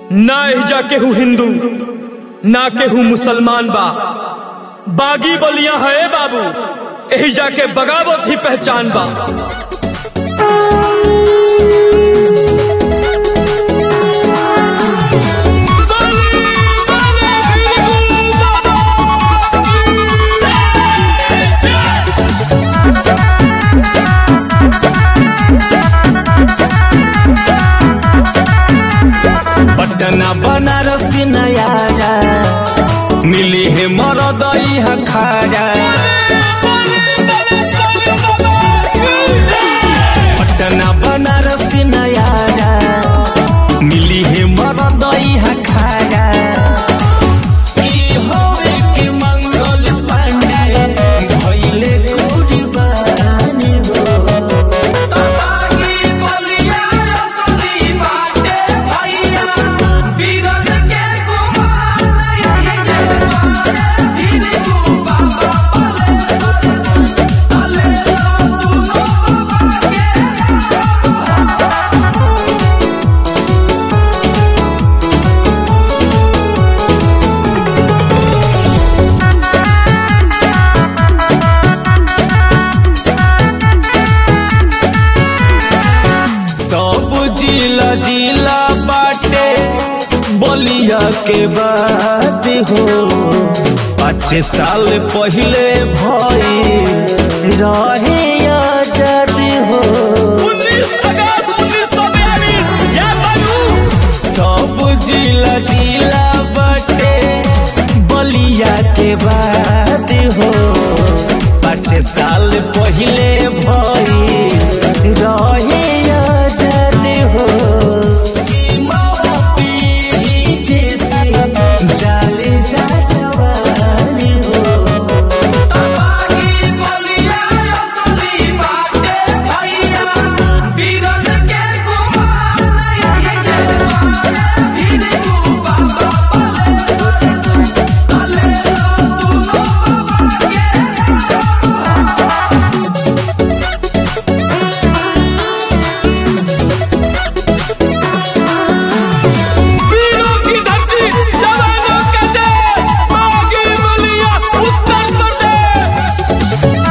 ना एहिजा केहू हिंदू ना केहू मुसलमान बा बागी बलिया है बाबू एहिजा के बगावत ही पहचान बा पटना बनारस नयारा मिली है मरदई हखारा पटना बनारस नयारा मिली है मरदई हखारा ई होवे के मंगल पांडे भइले कुर्बानी हो सब जिला जिला बाटे बलिया के बात हो पाँच साल पहले भई रहे आजाद हो सब जिला जिला बाटे बलिया के बात हो पाँच साल पहले भई रहे आजाद हो सीमा पीढ़ी जैसे जाले जा जवानी हो वीरों की धरती जवानों का देश बागी बलिया उत्तर प्रदेश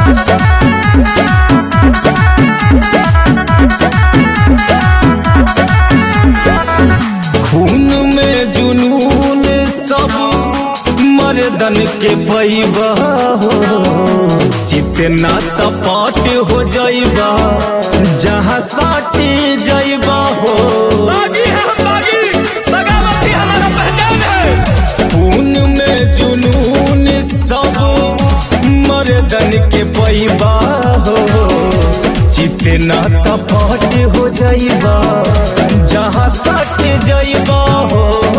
खून में जुनून सब मर्दन के पैबा हो जितना तपट हो जाइबा जहाँ साटे जाइबा हो बागी है हम बागी बगावत ही हमारा पहचान है खून में जुनून सब मर्दन के पैबा हो जितना तपट हो जाइबा जहाँ सट जाइबा हो